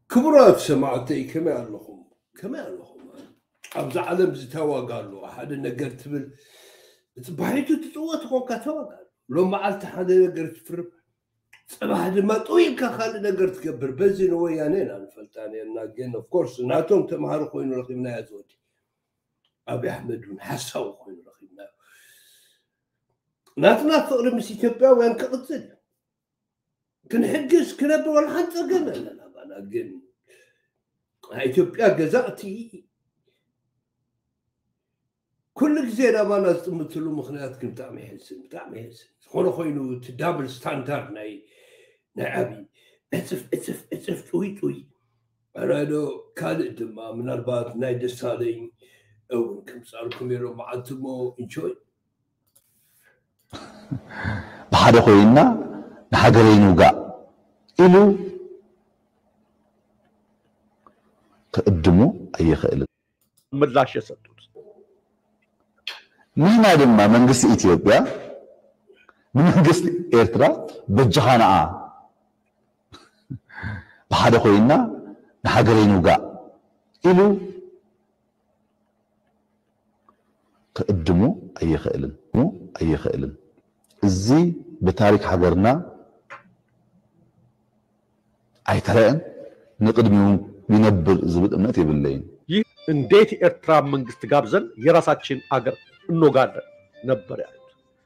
ክቡራት ሰማዕተይ ከመይ ኣለኹም ከመይ ኣለኹም ኣብዚ ዓለም ዝተዋጋሉ ሓደ ነገር ትብል እቲ ባሕቱ ትፅወት ኮንካ ተዋጋሉ ሎም መዓልቲ ሓደ ነገር ትፍርብ ፅባሕ ድማ ጥውኢልካ ካልእ ነገር ትገብር በዚ ንወያነ ኢና ንፈልጣ ነርና ግን ኦፍኮርስ ናቶም ተምሃሮ ኮይኑ ረኪብናዮ ዝወዲ ኣብይ ኣሕመድ እውን ሓሳቡ ኮይኑ ረኪብናዮ ናትና ፍቅሪ ምስ ኢትዮጵያውያን ክቅፅል እዩ ክንሕግዝ ክነብር ወላ ሓንፀገም ኣለና ባና ግን ናይ ኢትዮጵያ ገዛእቲ ኩሉ ግዜ ናባና ዝጥምትሉ ምክንያት ግን ብጣዕሚ ይሕዝን ብጣዕሚ ይሕዝን ዝኾነ ኮይኑ እቲ ዳብል ስታንዳርድ ናይ ናይ ዓብይ ዕፅፍ ዕፅፍ ዕፅፍ ጥውይ ጥውይ ኣራዶ ካልእ ድማ ምናልባት ናይ ደሳለኝ እውን ከምፃልኩም ኢሎም መዓልቲ ሞ እንጆይ ብሓደ ኮይና ንሃገረይ ንውጋእ ኢሉ ክእድሙ ኣይኽእልን ምላሽ የሰጡት ንሕና ድማ መንግስቲ ኢትዮጵያ ንመንግስቲ ኤርትራ በጅኻ ንኣ ብሓደ ኮይና ንሃገረይ ንውጋእ ኢሉ ክእድሙ ኣይኽእልን ኣይኽእልን እዚ ብታሪክ ሃገርና ኣይተረአን ንቅድሚው ይነብር ዝብል እምነት የብለይን ይህ እንዴት የኤርትራ መንግስት ጋብዘን የራሳችን አገር እንወጋለን ነበር ያሉት።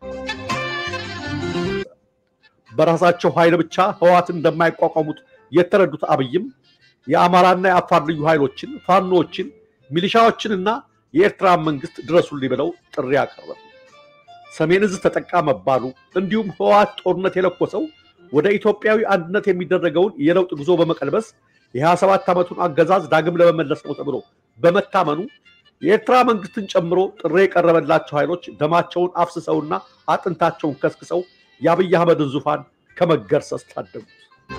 በራሳቸው ኃይል ብቻ ህወሓትን እንደማይቋቋሙት የተረዱት አብይም የአማራና የአፋር ልዩ ኃይሎችን፣ ፋኖዎችን፣ ሚሊሻዎችንና የኤርትራ መንግስት ድረሱልኝ ብለው ጥሪ አቀረቡ። ሰሜን እዝ ተጠቃ መባሉ እንዲሁም ህወሓት ጦርነት የለኮሰው ወደ ኢትዮጵያዊ አንድነት የሚደረገውን የለውጥ ጉዞ በመቀልበስ የ27 ዓመቱን አገዛዝ ዳግም ለመመለስ ነው ተብሎ በመታመኑ የኤርትራ መንግስትን ጨምሮ ጥሪ የቀረበላቸው ኃይሎች ደማቸውን አፍስሰውና አጥንታቸውን ከስክሰው የአብይ አህመድን ዙፋን ከመገርሰስ ታደጉት።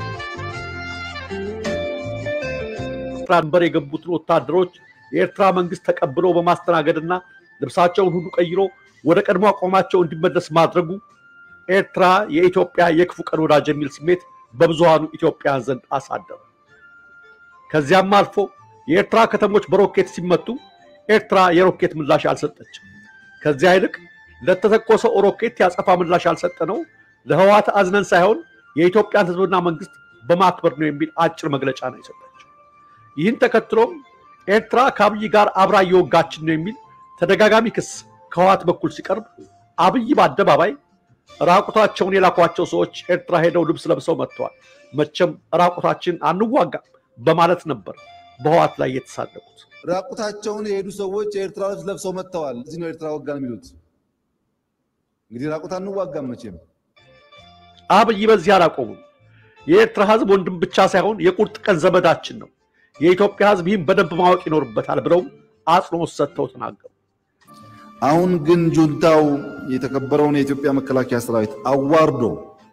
ኤርትራ ድንበር የገቡትን ወታደሮች የኤርትራ መንግስት ተቀብሎ በማስተናገድና ልብሳቸውን ሁሉ ቀይሮ ወደ ቀድሞ አቋማቸው እንዲመለስ ማድረጉ ኤርትራ የኢትዮጵያ የክፉ ቀን ወዳጅ የሚል ስሜት በብዙሃኑ ኢትዮጵያን ዘንድ አሳደረ። ከዚያም አልፎ የኤርትራ ከተሞች በሮኬት ሲመቱ ኤርትራ የሮኬት ምላሽ አልሰጠችም። ከዚያ ይልቅ ለተተኮሰው ሮኬት ያጸፋ ምላሽ ያልሰጠነው ለህወሓት አዝነን ሳይሆን የኢትዮጵያን ህዝብና መንግስት በማክበር ነው የሚል አጭር መግለጫ ነው የሰጠችው። ይህን ተከትሎም ኤርትራ ከአብይ ጋር አብራ እየወጋችን ነው የሚል ተደጋጋሚ ክስ ከህወሓት በኩል ሲቀርብ አብይ በአደባባይ ራቁታቸውን የላኳቸው ሰዎች ኤርትራ ሄደው ልብስ ለብሰው መጥተዋል፣ መቼም ራቁታችን አንዋጋም በማለት ነበር በህወሓት ላይ የተሳለቁት። ራቁታቸውን የሄዱ ሰዎች የኤርትራ ልብስ ለብሰው መጥተዋል። እዚህ ነው ኤርትራ ወጋን የሚሉት። እንግዲህ ራቁት አንዋጋም መቼም። አብይ በዚህ አላቆሙም። የኤርትራ ህዝብ ወንድም ብቻ ሳይሆን የቁርጥ ቀን ዘመዳችን ነው፣ የኢትዮጵያ ህዝብ ይህን በደንብ ማወቅ ይኖርበታል ብለው አጽንኦት ሰጥተው ተናገሩ። አሁን ግን ጁንታው የተከበረውን የኢትዮጵያ መከላከያ ሰራዊት አዋርዶ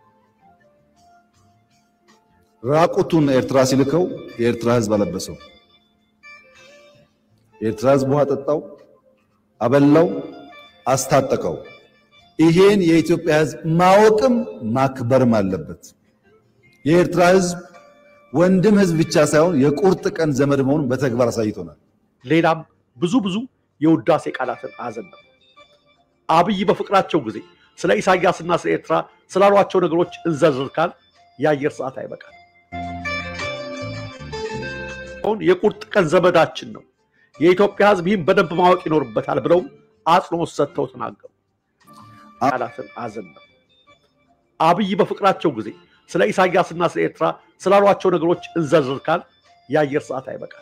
ራቁቱን ኤርትራ ሲልከው የኤርትራ ህዝብ አለበሰው። የኤርትራ ህዝብ ውሃ ጠጣው፣ አበላው፣ አስታጠቀው። ይሄን የኢትዮጵያ ህዝብ ማወቅም ማክበርም አለበት። የኤርትራ ህዝብ ወንድም ህዝብ ብቻ ሳይሆን የቁርጥ ቀን ዘመድ መሆኑን በተግባር አሳይቶናል። ሌላም ብዙ ብዙ የውዳሴ ቃላትን አዘነበሉ። አብይ በፍቅራቸው ጊዜ ስለ ኢሳያስና ስለ ኤርትራ ስላሏቸው ነገሮች እንዘርዝር ካል የአየር ሰዓት አይበቃል። አሁን የቁርጥ ቀን ዘመዳችን ነው፣ የኢትዮጵያ ህዝብ ይህን በደንብ ማወቅ ይኖርበታል ብለውም አጽንኦት ሰጥተው ተናገሩ። ቃላትን አዘነበሉ። አብይ በፍቅራቸው ጊዜ ስለ ኢሳያስና ስለ ኤርትራ ስላሏቸው ነገሮች እንዘርዝር ካል የአየር ሰዓት አይበቃል።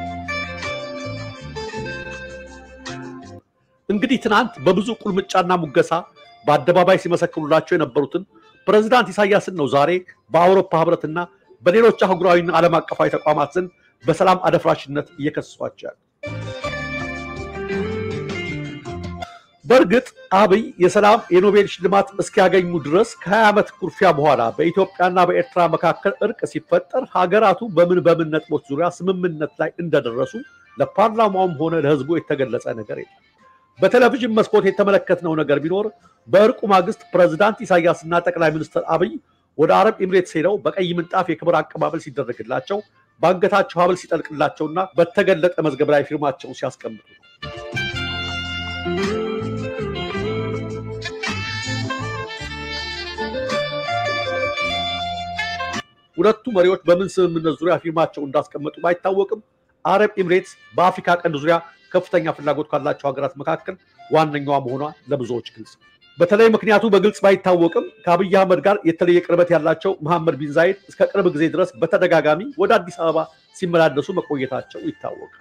እንግዲህ ትናንት በብዙ ቁልምጫና ሙገሳ በአደባባይ ሲመሰክሩላቸው የነበሩትን ፕሬዝዳንት ኢሳያስን ነው ዛሬ በአውሮፓ ህብረትና በሌሎች አህጉራዊና ዓለም አቀፋዊ ተቋማት ዘንድ በሰላም አደፍራሽነት እየከሰሷቸው ያሉ። በእርግጥ አብይ የሰላም የኖቤል ሽልማት እስኪያገኙ ድረስ ከ20 ዓመት ኩርፊያ በኋላ በኢትዮጵያና በኤርትራ መካከል እርቅ ሲፈጠር ሀገራቱ በምን በምን ነጥቦች ዙሪያ ስምምነት ላይ እንደደረሱ ለፓርላማውም ሆነ ለህዝቡ የተገለጸ ነገር የለም። በቴሌቪዥን መስኮት የተመለከትነው ነገር ቢኖር በእርቁ ማግስት ፕሬዝዳንት ኢሳያስና ጠቅላይ ሚኒስትር አብይ ወደ አረብ ኤምሬትስ ሄደው በቀይ ምንጣፍ የክብር አቀባበል ሲደረግላቸው በአንገታቸው ሀብል ሲጠልቅላቸውና በተገለጠ መዝገብ ላይ ፊርማቸውን ሲያስቀምጡ ነው። ሁለቱ መሪዎች በምን ስምምነት ዙሪያ ፊርማቸው እንዳስቀመጡ ባይታወቅም አረብ ኤምሬትስ በአፍሪካ ቀንድ ዙሪያ ከፍተኛ ፍላጎት ካላቸው ሀገራት መካከል ዋነኛዋ መሆኗ ለብዙዎች ግልጽ ነው። በተለይ ምክንያቱ በግልጽ ባይታወቅም ከአብይ አህመድ ጋር የተለየ ቅርበት ያላቸው መሐመድ ቢን ዛይድ እስከ ቅርብ ጊዜ ድረስ በተደጋጋሚ ወደ አዲስ አበባ ሲመላለሱ መቆየታቸው ይታወቃል።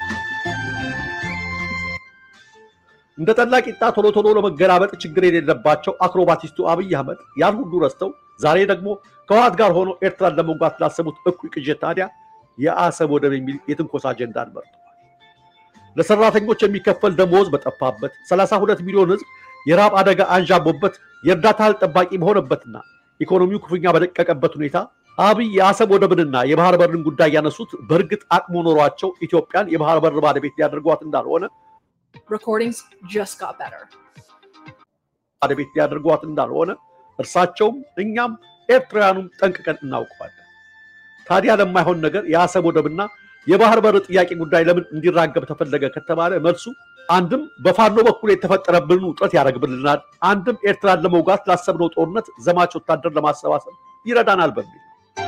እንደ ጠላ ቂጣ ቶሎ ቶሎ ለመገላበጥ ችግር የሌለባቸው አክሮባቲስቱ አብይ አህመድ ያን ሁሉ ረስተው ዛሬ ደግሞ ከህወሓት ጋር ሆኖ ኤርትራን ለመውጋት ላሰቡት እኩይ ቅዠት ታዲያ የአሰብ ወደብ የሚል የትንኮሳ አጀንዳን መርጠዋል። ለሰራተኞች የሚከፈል ደሞዝ በጠፋበት 32 ሚሊዮን ህዝብ የራብ አደጋ አንዣቦበት የእርዳታ እህል ጠባቂ በሆነበትና ኢኮኖሚው ክፉኛ በደቀቀበት ሁኔታ አብይ የአሰብ ወደብንና የባህር በርን ጉዳይ ያነሱት በእርግጥ አቅሙ ኖሯቸው ኢትዮጵያን የባህር በር ባለቤት ሊያደርጓት እንዳልሆነ recordings just got better. ባለቤት ሊያደርጓት እንዳልሆነ እርሳቸውም እኛም ኤርትራውያኑም ጠንቅቀን እናውቀዋለን። ታዲያ ለማይሆን ነገር የአሰብ ወደብና የባህር በር ጥያቄ ጉዳይ ለምን እንዲራገብ ተፈለገ ከተባለ መልሱ አንድም በፋኖ በኩል የተፈጠረብንን ውጥረት ያደርግብልናል፣ አንድም ኤርትራን ለመውጋት ላሰብነው ጦርነት ዘማች ወታደር ለማሰባሰብ ይረዳናል በሚል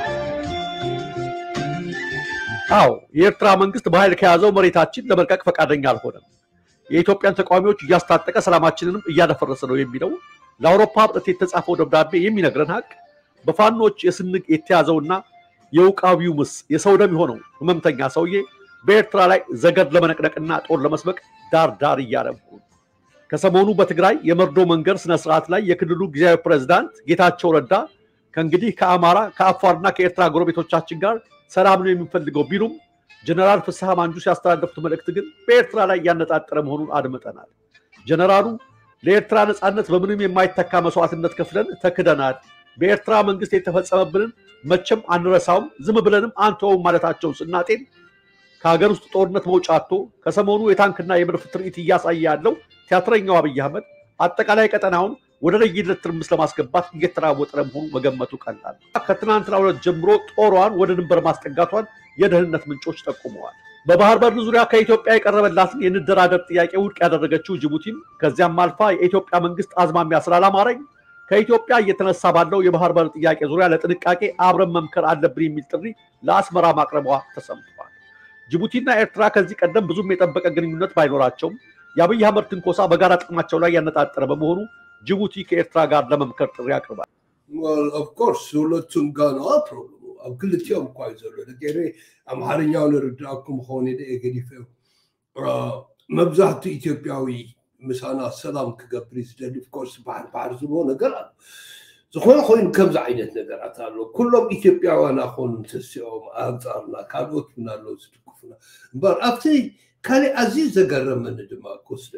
አዎ የኤርትራ መንግስት በኃይል ከያዘው መሬታችን ለመልቀቅ ፈቃደኛ አልሆነም። የኢትዮጵያን ተቃዋሚዎች እያስታጠቀ ሰላማችንንም እያደፈረሰ ነው የሚለው ለአውሮፓ ህብረት የተጻፈው ደብዳቤ የሚነግረን ሀቅ በፋኖች የስንቅ የተያዘውና የውቃቢው ምስ የሰው ደም የሆነው ህመምተኛ ሰውዬ በኤርትራ ላይ ዘገድ ለመነቅነቅና ጦር ለመስበቅ ዳር ዳር እያረጉ ከሰሞኑ በትግራይ የመርዶ መንገድ ስነስርዓት ላይ የክልሉ ጊዜያዊ ፕሬዝዳንት ጌታቸው ረዳ ከእንግዲህ ከአማራ ከአፋርና ከኤርትራ ጎረቤቶቻችን ጋር ሰላም ነው የምንፈልገው ቢሉም ጀነራል ፍስሐ ማንጁስ ያስተላለፉት መልእክት ግን በኤርትራ ላይ ያነጣጠረ መሆኑን አድምጠናል። ጀነራሉ ለኤርትራ ነፃነት በምንም የማይተካ መስዋዕትነት ከፍለን ተክደናል። በኤርትራ መንግስት የተፈጸመብንን መቼም አንረሳውም፣ ዝም ብለንም አንተውም ማለታቸውን ስናጤን ከሀገር ውስጥ ጦርነት መውጫ አጥቶ ከሰሞኑ የታንክና የመድፍ ትርኢት እያሳየ ያለው ቲያትረኛው አብይ አህመድ አጠቃላይ ቀጠናውን ወደ ለየለት ትርምስ ለማስገባት እየተራወጠ ለመሆኑ መገመቱ ቀላል። ከትናንትናው ዕለት ጀምሮ ጦሯን ወደ ድንበር ማስጠጋቷን የደህንነት ምንጮች ጠቁመዋል። በባህር በር ዙሪያ ከኢትዮጵያ የቀረበላትን የንደራደር ጥያቄ ውድቅ ያደረገችው ጅቡቲም ከዚያም አልፋ የኢትዮጵያ መንግስት አዝማሚያ ስላላማረኝ ከኢትዮጵያ እየተነሳ ባለው የባህር በር ጥያቄ ዙሪያ ለጥንቃቄ አብረን መምከር አለብን የሚል ጥሪ ለአስመራ ማቅረቧ ተሰምቷል። ጅቡቲና ኤርትራ ከዚህ ቀደም ብዙም የጠበቀ ግንኙነት ባይኖራቸውም የአብይ አህመድ ትንኮሳ በጋራ ጥቅማቸው ላይ ያነጣጠረ በመሆኑ ጅቡቲ ከኤርትራ ጋር ለመምከር ጥሪ አቅርባል። ኦፍኮርስ ሁለቱም ጋር ነው ፕሮብለሙ ኣብ ክልቲኦም እኳ እዩ ዘሎ ደገ ኣምሓርኛው ንርዳእኩም ክኸውን የ ገዲፈ መብዛሕትኡ ኢትዮጵያዊ ምሳና ሰላም ክገብር እዩ ዝደሊ ፍኮርስ ባሕር ባሕር ዝብሎ ነገር ኣሎ ዝኾነ ኮይኑ ከምዚ ዓይነት ነገራት ኣሎ ኩሎም ኢትዮጵያውያን ኣኾኑ ተሲኦም ኣንፃርና ካልኦት ምን ኣለዉ ዝድግፉና እምበር ኣብቲ ካሊእ ኣዝዩ ዘገረመኒ ድማ ክወስዶ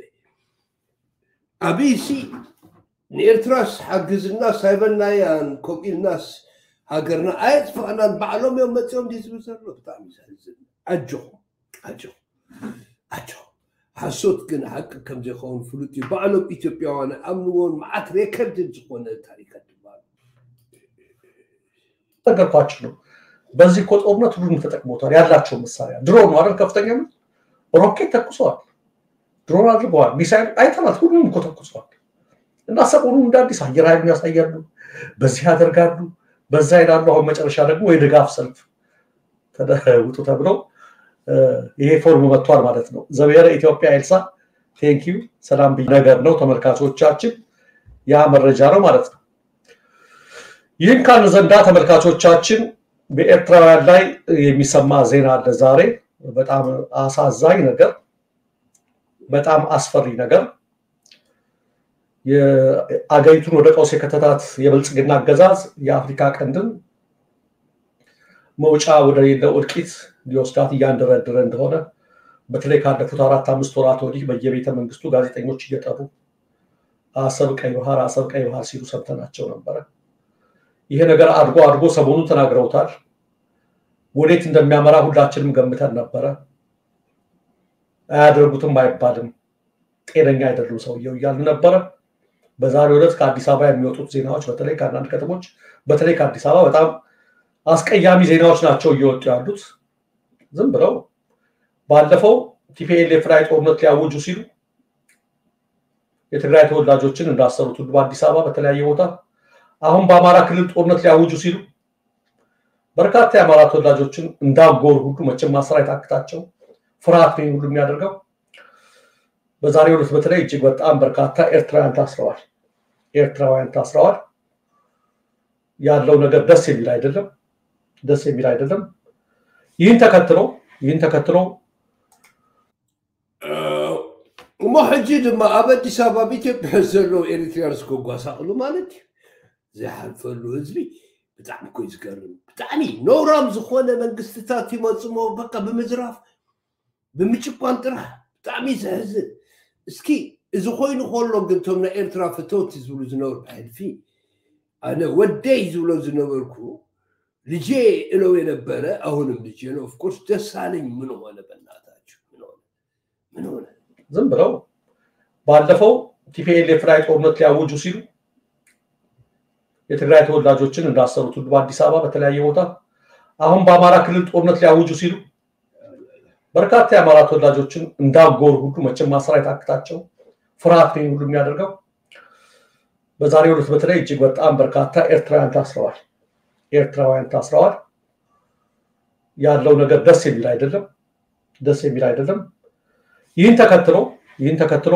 ኣብይሲ ንኤርትራስ ሓግዝናስ ሃይበናያን ከምኡ ኢልናስ ሃገርና ኣየጥፍአናን ባዕሎም እዮም መፂኦም ዲ ዝብል ዘሎ ብጣዕሚ ዘሕዝን ዓጆኹም ዓጆኹም ዓጆኹም ሓሶት ግን ሓቂ ከም ዘይኸውን ፍሉጥ እዩ ባዕሎም ኢትዮጵያውያን ኣምንዎን መዓት ሬከርድን ዝኾነ ታሪካት ድማ ነገርኳችሁ ነው። በዚህ እኮ ጦርነት ሁሉንም ተጠቅሞታል። ያላቸው መሳሪያ ድሮን ነው አይደል? ከፍተኛ ምን ሮኬት ተኩሰዋል፣ ድሮን አድርገዋል፣ ሚሳይል አይተናል። ሁሉንም እኮ ተኩሰዋል። እና ሰሞኑን እንደ አዲስ አየር ኃይሉን ያሳያሉ፣ በዚህ ያደርጋሉ፣ በዛ ይላሉ። አሁን መጨረሻ ደግሞ የድጋፍ ሰልፍ ውጡ ተብለው ይሄ ፎርም መጥቷል ማለት ነው። ዘብሔረ ኢትዮጵያ ኤልሳ ቴንኪዩ ሰላም ብዬ ነገር ነው ተመልካቾቻችን፣ ያ መረጃ ነው ማለት ነው። ይህን ካልን ዘንዳ ተመልካቾቻችን በኤርትራውያን ላይ የሚሰማ ዜና አለ ዛሬ። በጣም አሳዛኝ ነገር፣ በጣም አስፈሪ ነገር የአገሪቱን ወደ ቀውስ የከተታት የብልጽግና አገዛዝ የአፍሪካ ቀንድን መውጫ ወደሌለው እልቂት ሊወስዳት እያንደረደረ እንደሆነ በተለይ ካለፉት አራት አምስት ወራት ወዲህ በየቤተ መንግስቱ ጋዜጠኞች እየጠሩ አሰብ ቀይ ባህር፣ አሰብ ቀይ ባህር ሲሉ ሰምተናቸው ነበረ። ይሄ ነገር አድጎ አድጎ ሰሞኑን ተናግረውታል። ወዴት እንደሚያመራ ሁላችንም ገምተን ነበረ። አያደርጉትም አይባልም፣ ጤነኛ አይደሉም ሰውየው እያልን ነበረ። በዛሬው ዕለት ከአዲስ አበባ የሚወጡት ዜናዎች በተለይ ከአንዳንድ ከተሞች በተለይ ከአዲስ አበባ በጣም አስቀያሚ ዜናዎች ናቸው እየወጡ ያሉት። ዝም ብለው ባለፈው ቲፒኤልኤፍ ላይ ጦርነት ሊያውጁ ሲሉ የትግራይ ተወላጆችን እንዳሰሩት ሁሉ በአዲስ አበባ በተለያየ ቦታ አሁን በአማራ ክልል ጦርነት ሊያውጁ ሲሉ በርካታ የአማራ ተወላጆችን እንዳጎሩ ሁሉ መቼም ማሰራ የታክታቸው ፍርሃት ነው ሁሉ የሚያደርገው። በዛሬው ዕለት በተለይ እጅግ በጣም በርካታ ኤርትራውያን ታስረዋል። ኤርትራውያን ታስረዋል። ያለው ነገር ደስ የሚል አይደለም፣ ደስ የሚል አይደለም። ይህን ተከትሎ ይህን ተከትሎ እሞ ሕጂ ድማ ኣብ ኣዲስ ኣበባ ብኢትዮጵያ ዘለዉ ኤሪትሪያንስ ክጓሳቅሉ ማለት እዩ ዘይሓልፈሉ ህዝቢ ብጣዕሚ ኮ ዝገርም ብጣዕሚ ነውራም ዝኮነ መንግስትታት ይመፅሞ በቃ ብምዝራፍ ብምጭቋን ጥራሕ ብጣዕሚ ዘሕዝን እስኪ እዚ ኮይኑ ከሎ ግን እቶም ናይ ኤርትራ ፈተውቲ ዝብሉ ዝነበሩ ብሕልፊ ኣነ ወደይ ዝብሎ ዝነበርኩ ልጄ እለው የነበረ አሁንም ልጄ ነው ኦፍኮርስ ደሳለኝ ምን ሆነ በእናታችሁ ምን ሆነ ምን ሆነ ዝም ብለው ባለፈው ቲፒኤልኤፍ ላይ ጦርነት ሊያውጁ ሲሉ የትግራይ ተወላጆችን እንዳሰሩት ሁሉ በአዲስ አበባ በተለያየ ቦታ አሁን በአማራ ክልል ጦርነት ሊያውጁ ሲሉ በርካታ የአማራ ተወላጆችን እንዳጎሩ ሁሉ መቼም ማሰራ የታክታቸው ፍርሃት ነው ሁሉ የሚያደርገው። በዛሬው ዕለት በተለይ እጅግ በጣም በርካታ ኤርትራውያን ታስረዋል። ኤርትራውያን ታስረዋል። ያለው ነገር ደስ የሚል አይደለም፣ ደስ የሚል አይደለም። ይህን ተከትሎ ይህን ተከትሎ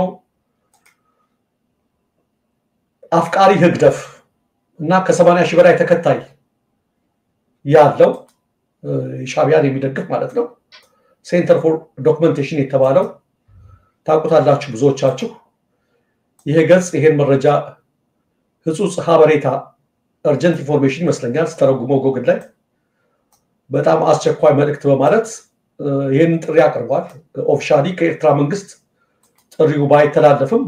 አፍቃሪ ህግደፍ እና ከሰማንያ ሺህ በላይ ተከታይ ያለው ሻቢያን የሚደግፍ ማለት ነው ሴንተር ፎር ዶክመንቴሽን የተባለው ታውቁታላችሁ ብዙዎቻችሁ። ይሄ ገጽ ይሄን መረጃ ህጹጽ ሀበሬታ እርጀንት ኢንፎርሜሽን ይመስለኛል ስተረጉመው ጎግል ላይ በጣም አስቸኳይ መልእክት በማለት ይህንን ጥሪ አቅርቧል። ኦፊሻሊ ከኤርትራ መንግስት ጥሪው ባይተላለፍም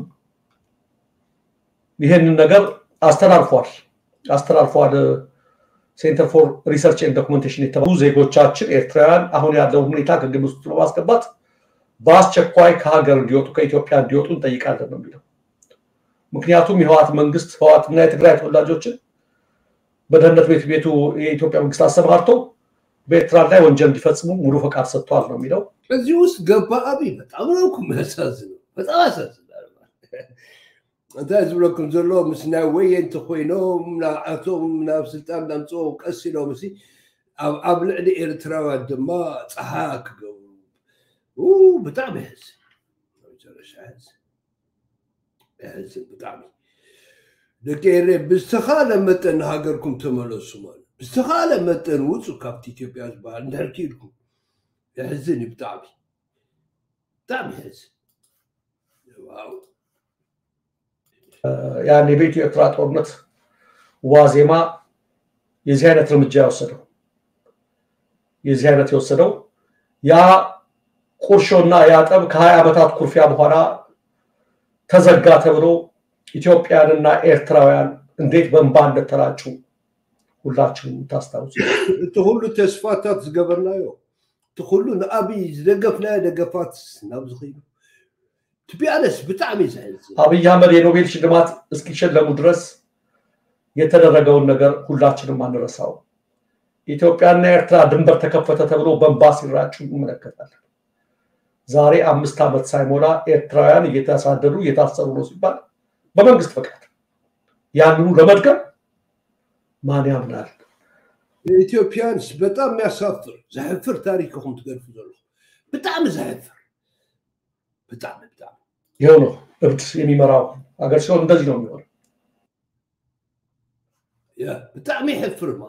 ይህንን ነገር አስተላልፏል አስተላልፏል። ሴንተር ፎር ሪሰርች ኤንድ ዶክመንቴሽን የተባሉ ዜጎቻችን ኤርትራውያን አሁን ያለውን ሁኔታ ከግምት ውስጥ በማስገባት በአስቸኳይ ከሀገር እንዲወጡ ከኢትዮጵያ እንዲወጡ እንጠይቃለን ነው የሚለው። ምክንያቱም የህዋት መንግስት ህዋትና የትግራይ ተወላጆችን በደህንነት ቤት ቤቱ የኢትዮጵያ መንግስት አሰማርቶ በኤርትራ ላይ ወንጀል እንዲፈጽሙ ሙሉ ፈቃድ ሰጥቷል ነው የሚለው። እዚህ ውስጥ ገባ አብይ በጣም ነው እኮ የሚያሳዝነው፣ በጣም ያሳዝናል። እንታይ ዝብለኩም ዘሎ ምስ ናይ ወየንቲ ኮይኖም ንዓቶም ናብ ስልጣን ናምፅኦም ቀስ ኢሎም ሲ ኣብ ልዕሊ ኤርትራውያን ድማ ፀሓያ ክገብሩ ብጣዕሚ ይሕዝን መጨረሻ ይሕዝን ይሕዝን ብጣዕሚ ደቂ ኤሬ ብዝተኻለ መጠን ንሃገርኩም ተመለሱ ማለት ብዝተኻለ መጠን ውፁ ካብቲ ኢትዮጵያ ዝበሃል እንድሕር ክኢልኩም ይሕዝን እዩ ብጣዕሚ ብጣዕሚ ይሕዝን ዋው ያን የቤቱ ኤርትራ ጦርነት ዋዜማ የዚህ አይነት እርምጃ የወሰደው የዚህ አይነት የወሰደው ያ ቁርሾና ያ ጠብ ከሀያ ዓመታት ኩርፊያ በኋላ ተዘጋ ተብሎ ኢትዮጵያንና ኤርትራውያን እንዴት በእንባ እንደተራጩ ሁላችሁም ታስታውሱ። እቲ ኩሉ ተስፋታት ዝገበርናዮ እቲ ኩሉ ንኣብይ ዝደገፍናዮ ደገፋት ናብዚ ኸይዱ ትቢያነስ ብጣዕሚ ዘሕዝን አብይ አህመድ የኖቤል ሽልማት እስኪሸለሙ ድረስ የተደረገውን ነገር ሁላችንም አንረሳው። ኢትዮጵያና ኤርትራ ድንበር ተከፈተ ተብሎ በእንባ ሲራጩ እንመለከታለን። ዛሬ አምስት ዓመት ሳይሞላ ኤርትራውያን እየተሳደዱ እየታሰሩ ነው ሲባል በመንግስት ፈቃድ ያንኑ ለመድገም ማን ያምናል? ኢትዮጵያንስ በጣም የሚያሳፍር ዘሕፍር ታሪክ ኢኹም ትገልፉ ዘለኹም ብጣዕሚ ዘሕፍር ብጣዕሚ ብጣዕሚ ይኸው ነው እብድ የሚመራው ሀገር ሲሆን እንደዚህ ነው የሚሆነው። ብጣዕሚ ይሕፍር ማለት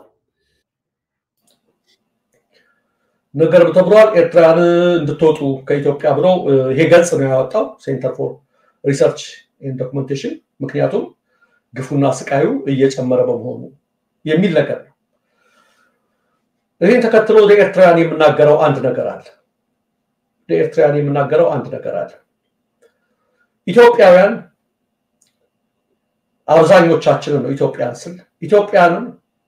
ነገር ተብሏል። ኤርትራውያን እንድትወጡ ከኢትዮጵያ ብሎ ይሄ ገጽ ነው ያወጣው ሴንተር ፎር ሪሰርች ኤንድ ዶክመንቴሽን። ምክንያቱም ግፉና ስቃዩ እየጨመረ በመሆኑ የሚል ነገር ነው። ይህን ተከትሎ ለኤርትራውያን የምናገረው አንድ ነገር አለ። ለኤርትራውያን የምናገረው አንድ ነገር አለ። ኢትዮጵያውያን አብዛኞቻችንን ነው ኢትዮጵያን ስል ኢትዮጵያንን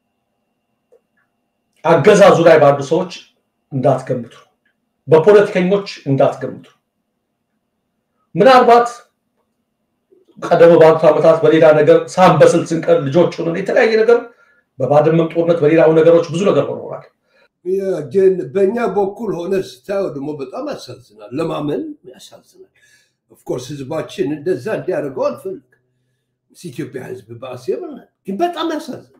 አገዛዙ ላይ ባሉ ሰዎች እንዳትገምቱ፣ በፖለቲከኞች እንዳትገምቱ። ምናልባት ቀደም ባሉት ዓመታት በሌላ ነገር ሳንበስል ስንቀር ልጆች ሆነን የተለያየ ነገር በባድመም ጦርነት በሌላው ነገሮች ብዙ ነገር ሆነዋል። ግን በእኛ በኩል ሆነ ስታየው ደግሞ በጣም ያሳዝናል፣ ለማመን ያሳዝናል። ኦፍኮርስ ህዝባችን እንደዛ እንዲያደርገው አልፈልግም። ኢትዮጵያ ህዝብ በአሴብ ግን በጣም ያሳዝናል።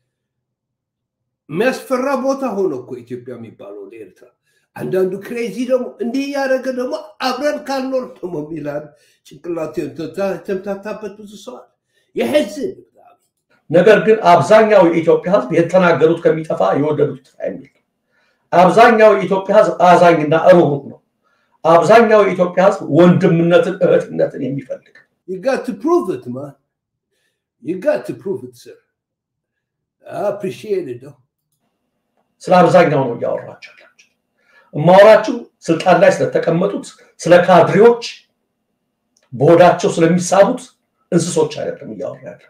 የሚያስፈራ ቦታ ሆነ እኮ ኢትዮጵያ የሚባለው ለኤርትራ። አንዳንዱ ክሬዚ ደግሞ እንዲህ እያደረገ ደግሞ አብረን ካልኖር ደግሞ የሚላል ጭንቅላቱ የተምታታበት ብዙ ሰዋል የህዝብ ነገር ግን አብዛኛው የኢትዮጵያ ህዝብ የተናገሩት ከሚጠፋ የወደዱት ይጥፋ የሚል አብዛኛው የኢትዮጵያ ህዝብ አዛኝና ሩህሩህ ነው። አብዛኛው የኢትዮጵያ ህዝብ ወንድምነትን እህትነትን የሚፈልግ You got to prove it, man. You got to prove it, sir. I appreciate it, though. ስለ አብዛኛው ነው እያወራቸው ያላቸው። እማወራችሁ ስልጣን ላይ ስለተቀመጡት ስለ ካድሬዎች በሆዳቸው ስለሚሳቡት እንስሶች አይደለም እያወራ ያለት።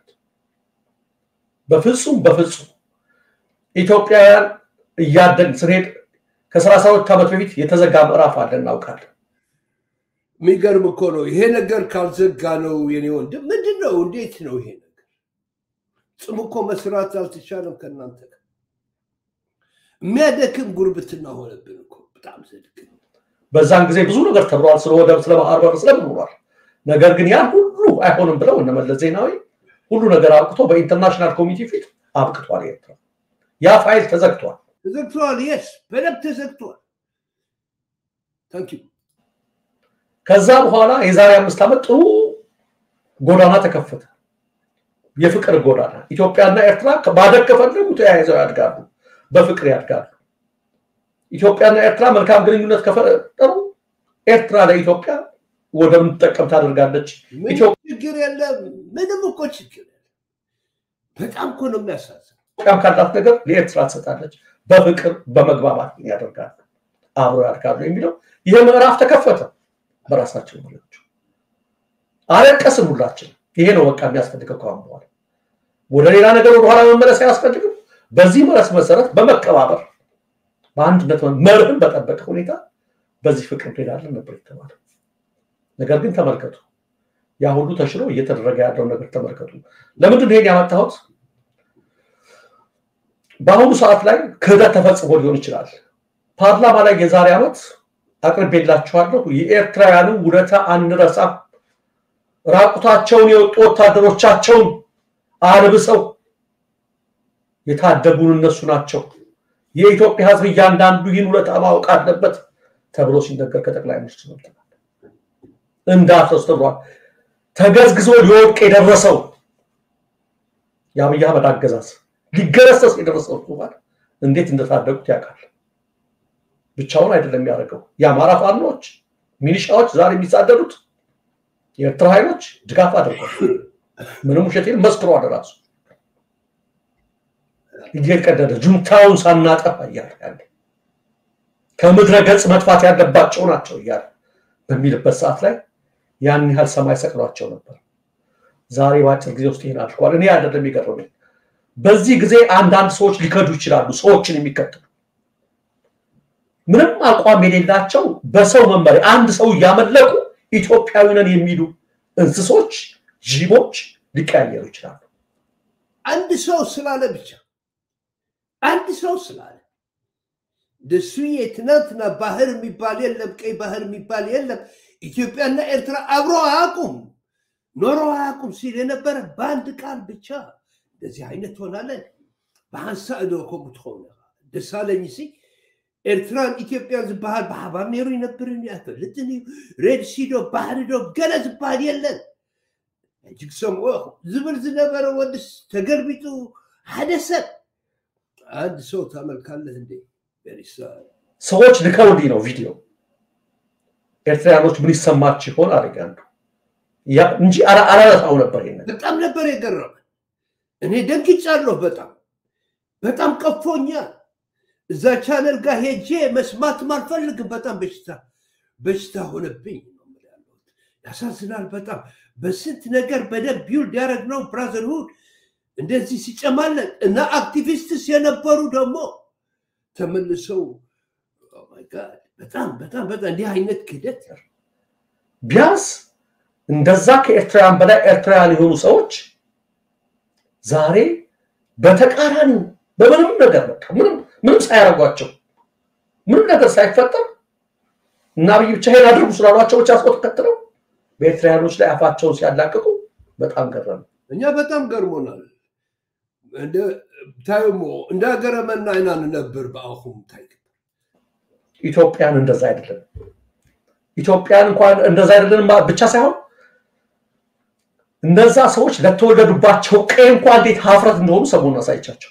በፍጹም በፍጹም ኢትዮጵያውያን እያደግ ስንሄድ ከሰላሳ ሁለት ዓመት በፊት የተዘጋ ምዕራፍ አለ እናውቃለን። የሚገርም እኮ ነው። ይሄ ነገር ካልዘጋ ነው የኔ ወንድም። ምንድን ነው? እንዴት ነው ይሄ ነገር? ጽም እኮ መስራት አልተቻለም ከእናንተ ጋር። የሚያደክም ጉርብትና ሆነብን እኮ በጣም ዘድቅ በዛን ጊዜ ብዙ ነገር ተብሏል፣ ስለ ወደብ፣ ስለ ባህር በር ስለምንሏል። ነገር ግን ያን ሁሉ አይሆንም ብለው እነ መለስ ዜናዊ ሁሉ ነገር አብቅቶ በኢንተርናሽናል ኮሚቴ ፊት አብቅቷል። ኤርትራ ያ ፋይል ተዘግቷል። ተዘግተዋል። የስ በደንብ ተዘግተዋል። ታንክ ዩ ከዛ በኋላ የዛሬ አምስት ዓመት ጥሩ ጎዳና ተከፈተ። የፍቅር ጎዳና ኢትዮጵያና ኤርትራ ማደግ ከፈለጉ ተያይዘው ያድጋሉ፣ በፍቅር ያድጋሉ። ኢትዮጵያና ኤርትራ መልካም ግንኙነት ከፈጠሩ ኤርትራ ለኢትዮጵያ ወደብ እንድትጠቀም ታደርጋለች። ምንም ችግር የለም። ምንም እኮ ችግር የለም። በጣም እኮ ነው የሚያሳዝን። ኢትዮጵያም ካላት ነገር ለኤርትራ ትሰጣለች። በፍቅር በመግባባት ያደርጋሉ፣ አብሮ ያድጋሉ የሚለው ይህ ምዕራፍ ተከፈተ። በራሳቸው መሪዎች አለቀስን ሁላችን። ይሄ ነው በቃ የሚያስፈልገው ከአሁን በኋላ ወደ ሌላ ነገር ወደኋላ መመለስ አያስፈልግም። በዚህ መረስ መሰረት በመከባበር በአንድነት መርህን በጠበቀ ሁኔታ በዚህ ፍቅር እንሄዳለን ነበር የተባለው። ነገር ግን ተመልከቱ፣ ያ ሁሉ ተሽሎ እየተደረገ ያለው ነገር ተመልከቱ። ለምንድን ይሄን ያመጣሁት? በአሁኑ ሰዓት ላይ ክህደት ተፈጽሞ ሊሆን ይችላል። ፓርላማ ላይ የዛሬ ዓመት አቅርቤላችኋለሁ። የኤርትራውያንን ውለታ አንረሳም። ራቁታቸውን የወጡ ወታደሮቻቸውን አልብሰው የታደጉን እነሱ ናቸው። የኢትዮጵያ ሕዝብ እያንዳንዱ ይህን ውለታ ማወቅ አለበት ተብሎ ሲነገር ከጠቅላይ ሚኒስትር ሰምተናል። እንዳትረሱ ተብሏል። ተገዝግዞ ሊወድቅ የደረሰው የአብይ አህመድ አገዛዝ ሊገረሰስ የደረሰው ሱማሌ እንዴት እንደታደጉት ያውቃል። ብቻውን አይደለም የሚያደርገው። የአማራ ፋኖች ሚሊሻዎች ዛሬ የሚሳደዱት የኤርትራ ኃይሎች ድጋፍ አድርጓል። ምንም ውሸቴን መስክሯል። ራሱ እየቀደደ ጁንታውን ሳናጠፋ እያለ ያለ ከምድረ ገጽ መጥፋት ያለባቸው ናቸው እያለ በሚልበት ሰዓት ላይ ያን ያህል ሰማይ ሰቅሏቸው ነበር። ዛሬ በአጭር ጊዜ ውስጥ ይሄን አድርጓል። እኔ አይደለም የሚገርመኝ። በዚህ ጊዜ አንዳንድ ሰዎች ሊከዱ ይችላሉ። ሰዎችን የሚከተሉ ምንም አቋም የሌላቸው በሰው መመሪያ አንድ ሰው እያመለኩ ኢትዮጵያዊ ነን የሚሉ እንስሶች፣ ጅቦች ሊቀያየሩ ይችላሉ። አንድ ሰው ስላለ ብቻ አንድ ሰው ስላለ ደሱ የትናንትና ባህር የሚባል የለም፣ ቀይ ባህር የሚባል የለም። ኢትዮጵያና ኤርትራ አብሮ አያውቁም፣ ኖሮ አያውቁም ሲል የነበረ በአንድ ቃል ብቻ እንደዚህ አይነት ሆናለን። ብሓንሳ እዶ ከምኡ ትኸውን ኢኻ ደሳለኝ ሲ ኤርትራን ኢትዮጵያን ዝበሃል ብሓባር ነይሩ ይነብርን ኣይፈልጥን እዩ ሬድ ሲዶ ባህሪ ዶ ገለ ዝበሃል የለን ሕጂ ክሰምዖ ኢኹም ዝብል ዝነበረ ወድስ ተገልቢጡ ሓደ ሰብ አንድ ሰው ታመልካለህ እንዴ? ቬሪሳ ሰዎች ልከውልኝ ነው ቪዲዮ ኤርትራያኖች ምን ይሰማችሁ ይሆን አደጋ እንጂ አላነሳው ነበር። ይሄን በጣም ነበር የገረመ። እኔ ደንግጫለሁ። በጣም በጣም ቀፎኛል። እዛ ቻነል ጋር ሄጄ መስማትም አልፈልግም። በጣም በሽታ በሽታ ሆነብኝ ነው የምልህ ያለሁት። ያሳዝናል በጣም በስንት ነገር በደንብ ቢውልድ ያደረግነው ብራዘርሁድ እንደዚህ ሲጨማለቅ እና አክቲቪስትስ የነበሩ ደግሞ ተመልሰው ኦ ማይ ጋድ በጣም በጣም በጣም እንዲህ አይነት ክህደት ቢያንስ እንደዛ ከኤርትራውያን በላይ ኤርትራውያን የሆኑ ሰዎች ዛሬ በተቃራኒው በምንም ነገር በቃ ምንም ምንም ሳያደርጓቸው ምንም ነገር ሳይፈጠር እና አብይ ብቻ ይሄን አድርጉ ስላሏቸው ብቻ አስቆጥ ተከትለው በኤርትራያኖች ላይ አፋቸውን ሲያላቅቁ በጣም ገረመ። እኛ በጣም ገርሞናል። ታይሞ እንደ ሀገረ መናይና ነበር በአኹም ታይ ኢትዮጵያን እንደዛ አይደለም። ኢትዮጵያን እንኳን እንደዛ አይደለም ብቻ ሳይሆን እነዛ ሰዎች ለተወለዱባቸው ቀይ እንኳን እንዴት ሀፍረት እንደሆኑ ሰሞኑን አሳይቻቸዋለሁ።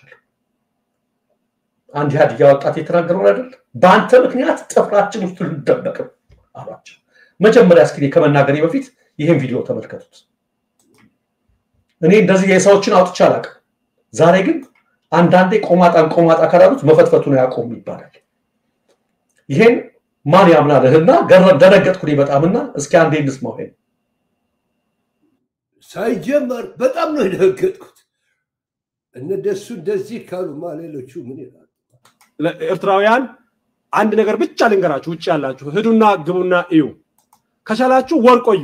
አንድ ኢህአዴግ ወጣት የተናገረውን አይደል? በአንተ ምክንያት ጥፍራችን ውስጥ ልንደበቅም አሏቸው። መጀመሪያ እስኪ ከመናገሬ በፊት ይህን ቪዲዮ ተመልከቱት። እኔ እንደዚህ የሰዎችን አውጥቼ አላውቅም። ዛሬ ግን አንዳንዴ ቆማጣን ቆማጣ ካላሉት መፈትፈቱን አያቆም ይባላል። ይሄን ማን ያምናልህና ገረም ደነገጥኩ በጣምና እስኪ አንዴ እንስማው። ይሄን ሳይጀመር በጣም ነው የደነገጥኩት። እነደሱ እንደዚህ ካሉማ ሌሎቹ ምን ይላሉ? ኤርትራውያን አንድ ነገር ብቻ ልንገራችሁ፣ ውጭ ያላችሁ ሂዱና ግቡና እዩ። ከቻላችሁ ወር ቆዩ።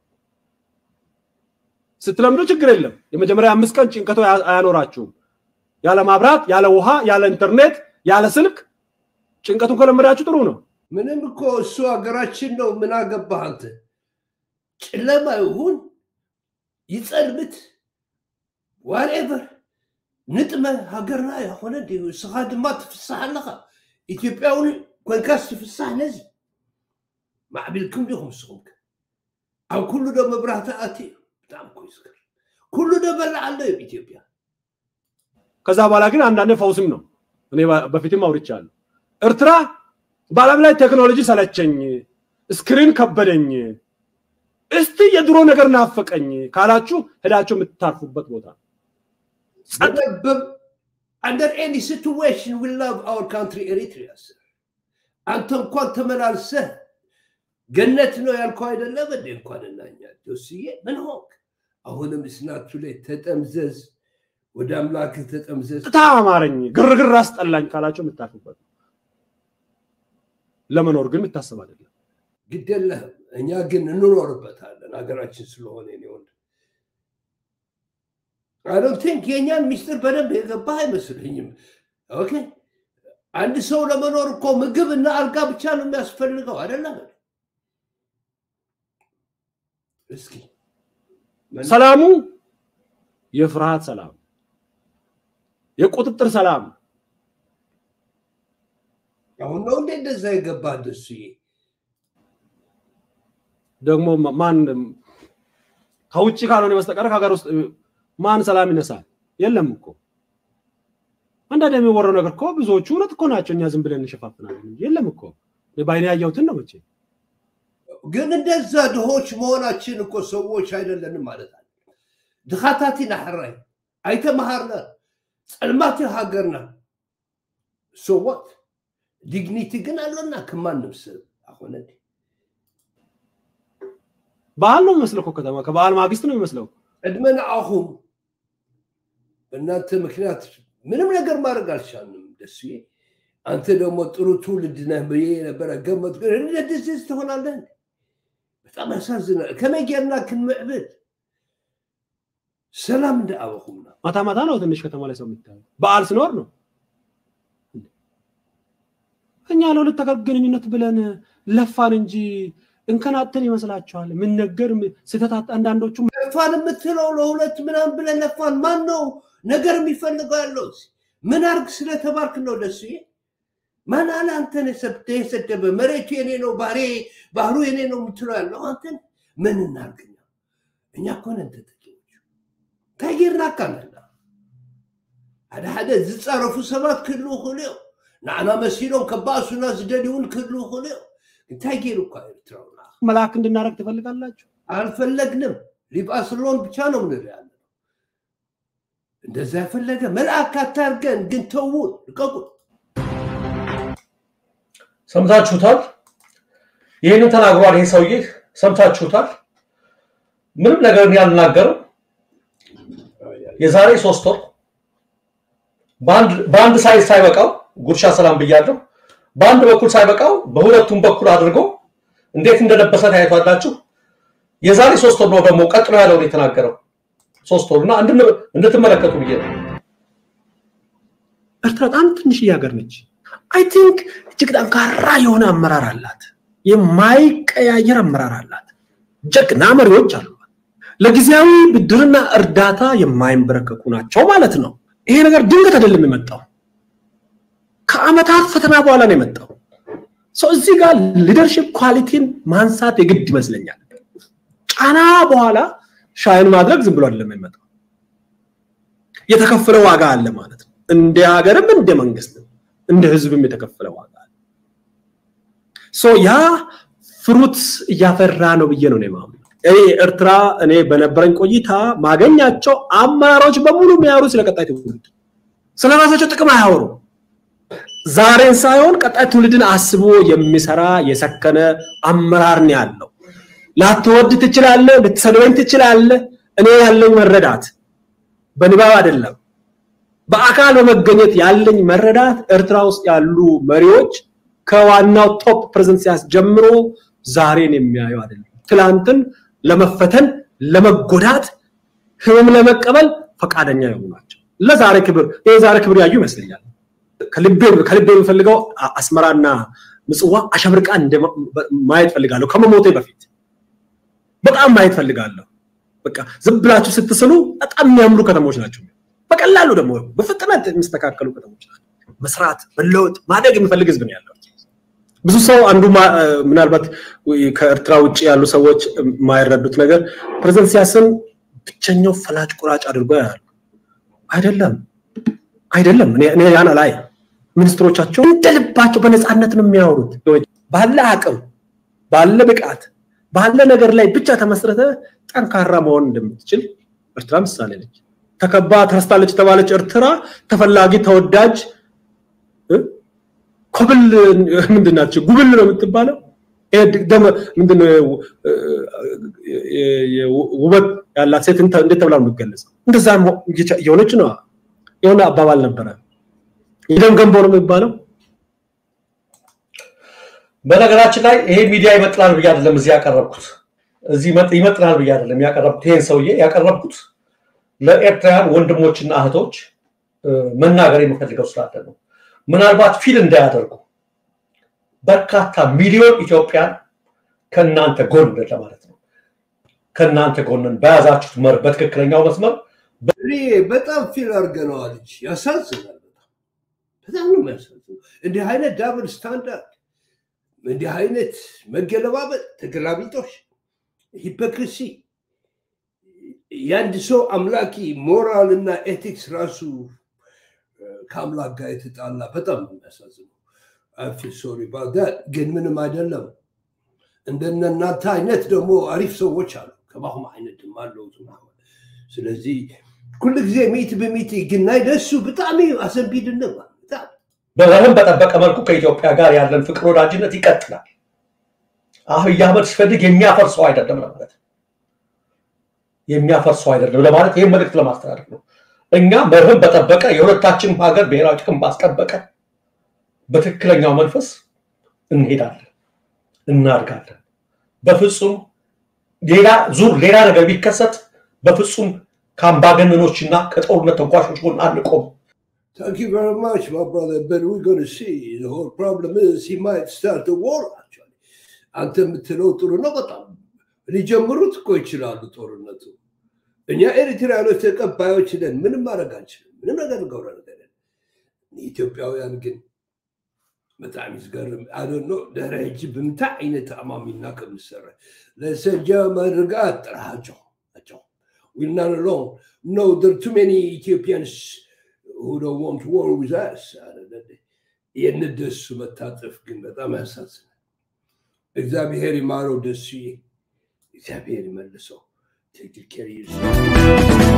ስትለምዱ ችግር የለም። የመጀመሪያ አምስት ቀን ጭንቀቶ አያኖራችሁም። ያለ ማብራት፣ ያለ ውሃ፣ ያለ ኢንተርኔት፣ ያለ ስልክ ጭንቀቱን ከለመዳችሁ ጥሩ ነው። ምንም እኮ እሱ ሀገራችን ነው። ምን አገባህ አንተ? ጨለማ ይሁን ይፀልምት ዋትኤቨር ንጥመ ሃገርና ይኮነ ድዩ እስኻ ድማ ትፍሳሕ ኣለኻ ኢትዮጵያውን ኮንካስ ትፍሳሕ ነዚ ማዕቢልኩም ዲኹም ንስኹም ከ ኣብ ኩሉ ዶ መብራህቲ ኣት እዩ ብጣዕሚ ኮ ይዝከር ኩሉ ዶ በላዕ ኣሎ እዩ ኢትዮጵያ ከዛ በኋላ ግን አንዳንዴ ፈውስም ነው። እኔ በፊትም አውርቻለሁ። ኤርትራ በዓለም ላይ ቴክኖሎጂ ሰለቸኝ፣ ስክሪን ከበደኝ፣ እስቲ የድሮ ነገር ናፈቀኝ ካላችሁ ሄዳችሁ የምትታርፉበት ቦታ under any situation we love our country Eritrea sir. አንተ እንኳን ተመላልሰህ ገነት ነው ያልከው አይደለም እንዴ? እንኳን እናኛ ዶስዬ ምን ሆንክ? አሁንም እስናቱ ላይ ተጠምዘዝ፣ ወደ አምላክህ ተጠምዘዝ። ታ አማረኝ፣ ግርግር አስጠላኝ ካላችሁ የምታርፉበት ለመኖር ግን የምታስብ አይደለም። ግድ የለህም። እኛ ግን እንኖርበታለን ሀገራችን ስለሆነ እኔ ወንድ አይ ዶንት ቲንክ የእኛን ሚስጥር በደንብ የገባህ አይመስልኝም። ኦኬ አንድ ሰው ለመኖር እኮ ምግብ እና አልጋ ብቻ ነው የሚያስፈልገው አይደለም? እስኪ ሰላሙ የፍርሃት ሰላም፣ የቁጥጥር ሰላም አሁን ነው እንዴ እንደዛ የገባህ ደሱዬ? ደግሞ ማን ከውጭ ካልሆነ በስተቀር ከሀገር ውስጥ ማን ሰላም ይነሳል? የለም እኮ አንዳንድ የሚወራው ነገር እኮ ብዙዎቹ እውነት እኮ ናቸው። እኛ ዝም ብለን እንሸፋፍናለን እንጂ የለም እኮ በአይኔ ያየሁትን ነው። መቼ ግን እንደዛ ድሆች መሆናችን እኮ ሰዎች አይደለንም ማለት አለ። ድኻታት ኢና ሕራይ ኣይተመሃርና ፀልማት ሃገርና ሶዋት ዲግኒቲ ግን አለና ከማንም ሰብ አሁነ በዓል ነው የሚመስለው እኮ ከተማ ከበዓል ማግስት ነው የሚመስለው። ዕድመ ንዓኹም በእናንተ ምክንያት ምንም ነገር ማድረግ አልቻልንም። ደስዬ አንተ ደግሞ ጥሩ ትውልድ ነህ ብዬ ነበረ ገመት እንደዚህ ትሆናለህ። በጣም ያሳዝናል። ከመይ ጌርና ክንምዕብል ሰላም እንዳኣበኹምና ማታ ማታ ነው ትንሽ ከተማ ላይ ሰው የሚታየው። በዓል ሲኖር ነው። እኛ ለሁለት ተከር ግንኙነት ብለን ለፋን እንጂ እንከናተን ይመስላችኋል? ምን ነገር ስህተት አንዳንዶቹ ለፋን የምትለው ለሁለት ምናምን ብለን ለፋን። ማን ነው ነገር የሚፈልገው ያለው? ምን አርግ ስለተባልክ ነው ደስዬ? ማን አለ አንተን የሰደበ? መሬቱ የኔ ነው፣ ባህሬ ባህሩ የኔ ነው የምትለው ያለው አንተን። ምን እናርግኛ? እኛ እኮ ነን ተጠቂዎች። እንታይ ጌርና ካለና ሓደ ሓደ ዝፀረፉ ሰባት ክህልው ይኽእሉ እዮም ንዓና መሲሎም ከባእሱና ዝደልዩን ክህልው ይኽእሉ እዮም እንታይ ገይሩ እኳ ኤርትራውና መልአክ እንድናረግ ትፈልጋላችሁ? አልፈለግንም። ሊባስሎን ብቻ ነው ምንል ያለ እንደዛ የፈለገ መልአክ አታርገን፣ ግን ተውን፣ ልቀቁን። ሰምታችሁታል። ይህንን ተናግሯል። ይሄ ሰውዬ ሰምታችሁታል። ምንም ነገር እኔ አልናገርም። የዛሬ ሶስት ወር በአንድ ሳይድ ሳይበቃው ጉርሻ ሰላም ብያለሁ። በአንድ በኩል ሳይበቃው በሁለቱም በኩል አድርጎ እንዴት እንደለበሰ ታያቷላችሁ። የዛሬ ሶስት ወር ነው ደግሞ ቀጥሎ ያለውን የተናገረው ሶስት ወር እና እንድትመለከቱ ብዬ ነው። ኤርትራ በጣም ትንሽዬ ሀገር ነች። አይ ቲንክ እጅግ ጠንካራ የሆነ አመራር አላት። የማይቀያየር አመራር አላት። ጀግና መሪዎች አሉ። ለጊዜያዊ ብድርና እርዳታ የማይንበረከኩ ናቸው ማለት ነው። ይሄ ነገር ድንገት አይደለም የመጣው፣ ከአመታት ፈተና በኋላ ነው የመጣው። ሰው እዚህ ጋር ሊደርሽፕ ኳሊቲን ማንሳት የግድ ይመስለኛል። ጫና በኋላ ሻይን ማድረግ ዝም ብሎ አይደለም የሚመጣው፣ የተከፈለ ዋጋ አለ ማለት ነው። እንደ ሀገርም እንደ መንግስትም እንደ ህዝብም የተከፈለ ዋጋ አለ። ሶ ያ ፍሩት እያፈራ ነው ብዬ ነው የማምነው። እኔ ኤርትራ እኔ በነበረኝ ቆይታ ማገኛቸው አመራሮች በሙሉ የሚያወሩ ስለ ቀጣይ ትውልድ ስለ ራሳቸው ጥቅም አያወሩ። ዛሬን ሳይሆን ቀጣይ ትውልድን አስቦ የሚሰራ የሰከነ አመራር ነው ያለው። ላትወድ ትችላለህ፣ ልትሰድበኝ ትችላለህ። እኔ ያለኝ መረዳት በንባብ አይደለም፣ በአካል በመገኘት ያለኝ መረዳት ኤርትራ ውስጥ ያሉ መሪዎች ከዋናው ቶፕ ፕሬዘንስ ጀምሮ ዛሬን የሚያዩ አይደለም። ትላንትን ለመፈተን ለመጎዳት ህመም ለመቀበል ፈቃደኛ የሆኑ ናቸው። ለዛሬ ክብር ይህ ዛሬ ክብር ያዩ ይመስለኛል። ከልቤ ከልቤ የምፈልገው አስመራና ምጽዋ አሸብርቃ ማየት ፈልጋለሁ። ከመሞቴ በፊት በጣም ማየት ፈልጋለሁ። በቃ ዝም ብላችሁ ስትስሉ በጣም የሚያምሩ ከተሞች ናቸው። በቀላሉ ደግሞ በፍጥነት የሚስተካከሉ ከተሞች ናቸው። መስራት፣ መለወጥ፣ ማደግ የሚፈልግ ህዝብ ነው ያለው። ብዙ ሰው አንዱ ምናልባት ከኤርትራ ውጭ ያሉ ሰዎች የማይረዱት ነገር ፕሬዝደንት ኢሳያስን ብቸኛው ፈላጭ ቆራጭ አድርጎ ያሉ አይደለም አይደለም። እኔ ያን ላይ ሚኒስትሮቻቸው እንደ ልባቸው በነፃነት ነው የሚያወሩት። ባለ አቅም፣ ባለ ብቃት፣ ባለ ነገር ላይ ብቻ ተመስረተ ጠንካራ መሆን እንደምትችል ኤርትራ ምሳሌ ነች። ተከባ ተረስታለች የተባለች ኤርትራ ተፈላጊ ተወዳጅ ኮብል ምንድን ናቸው? ጉብል ነው የምትባለው። ምንድነው ውበት ያላት ሴት እንዴት ተብላ ነው የምትገለጸው? እንደዛ የሆነች ነው። የሆነ አባባል ነበረ፣ የደም ገንቦ ነው የሚባለው። በነገራችን ላይ ይሄ ሚዲያ ይመጥናል ብዬ አይደለም እዚህ ያቀረብኩት፣ እዚህ ይመጥናል ብዬ አይደለም ያቀረብኩት። ይሄን ሰውዬ ያቀረብኩት ለኤርትራውያን ወንድሞችና እህቶች መናገር የምፈልገው ስላለ ነው። ምናልባት ፊል እንዳያደርጉ በርካታ ሚሊዮን ኢትዮጵያን ከእናንተ ጎን ለማለት ነው። ከእናንተ ጎንን በያዛችሁት መር በትክክለኛው መስመር እኔ በጣም ፊል አድርገነዋል እንጂ ያሳዝናል። በጣም በጣም ነው የሚያሳዝነው። እንዲህ አይነት ዳብል ስታንዳርድ፣ እንዲህ አይነት መገለባበጥ፣ ተገላቢጦሽ፣ ሂፖክሪሲ የአንድ ሰው አምላኪ ሞራል እና ኤቲክስ ራሱ ከአምላክ ጋር የተጣላ በጣም ነው የሚያሳዝነው። አይ ሶሪ ባዳት ግን ምንም አይደለም። እንደነ እናንተ አይነት ደግሞ አሪፍ ሰዎች አሉ። ከባሁም አይነት ድማ አለው። ስለዚህ ኩሉ ግዜ ሚት በሚት ግናይ ደሱ ብጣዕሚ አሰንቢድነ በጣም በረህም በጠበቀ መልኩ ከኢትዮጵያ ጋር ያለን ፍቅር ወዳጅነት ይቀጥላል። አብይ አህመድ ሲፈልግ የሚያፈርሰው አይደለም ለማለት የሚያፈርሰው አይደለም ለማለት ይህን መልእክት ለማስተላለፍ ነው። እኛ መርህን በጠበቀ የሁለታችንም ሀገር ብሔራዊ ጥቅም ባስጠበቀ በትክክለኛው መንፈስ እንሄዳለን፣ እናድጋለን። በፍጹም ሌላ ዙር ሌላ ነገር ቢከሰት በፍጹም ከአምባገነኖችና ከጦርነት ተንኳሾች ጎን አንቆም። Thank you very much, my brother. But we're going to see. The whole problem is he might start a war, actually. አንተ የምትለው ጥሩ ነው በጣም ሊጀምሩት እኮ ይችላሉ ጦርነቱ። እኛ ኤርትራያኖች ተቀባዮች ነን። ምንም ማድረግ አንችልም። ምንም ነገር ንገውረ ነገር ኢትዮጵያውያን ግን በጣም ይዝገርም አደኖ ድሕሪ ሕጂ ብምንታይ ዓይነት ተኣማሚና ከም ዝሰርሕ ለሰጃ መድርጋት ጥራሃቸው ናቸው We're not alone. No, there are too many Ethiopians who don't want war with us. የእነደሱ መታጠፍ ግን በጣም ያሳዝናል። እግዚአብሔር ይማረው ደሱዬ፣ እግዚአብሔር ይመልሰው። Take good care of yourself.